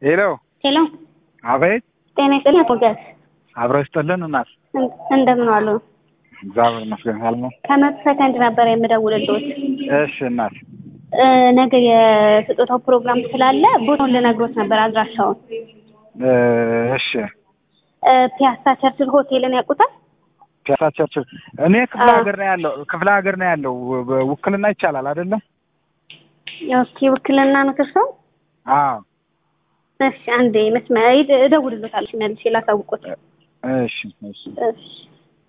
ሄሎ ሄሎ፣ አቤት። ጤና ይስጥልኝ ሞገስ፣ አብረው ይስጥልን እናት። እንደምን ዋሉ? እግዚአብሔር ይመስገን። አልሞ ከመቶ ሰከንድ ነበር የምደውልልዎት። እሺ እናት። እ ነገ የስጦታው ፕሮግራም ስላለ ቦታውን ልነግሮት ነበር፣ አድራሻውን። እ እሺ እ ፒያሳ ቸርችል ሆቴልን ያውቁታል? ፒያሳ ቸርችል። እኔ ክፍለ አዎ። ሀገር ነው ያለው ክፍለ ሀገር ነው ያለው። ውክልና ይቻላል አይደለም? ኦኬ፣ ውክልና ነው ከሰው። አዎ። እሺ፣ አንዴ መስመር እደውልልዎታለሁ መልሼ ላሳውቅዎት። እሺ እሺ እሺ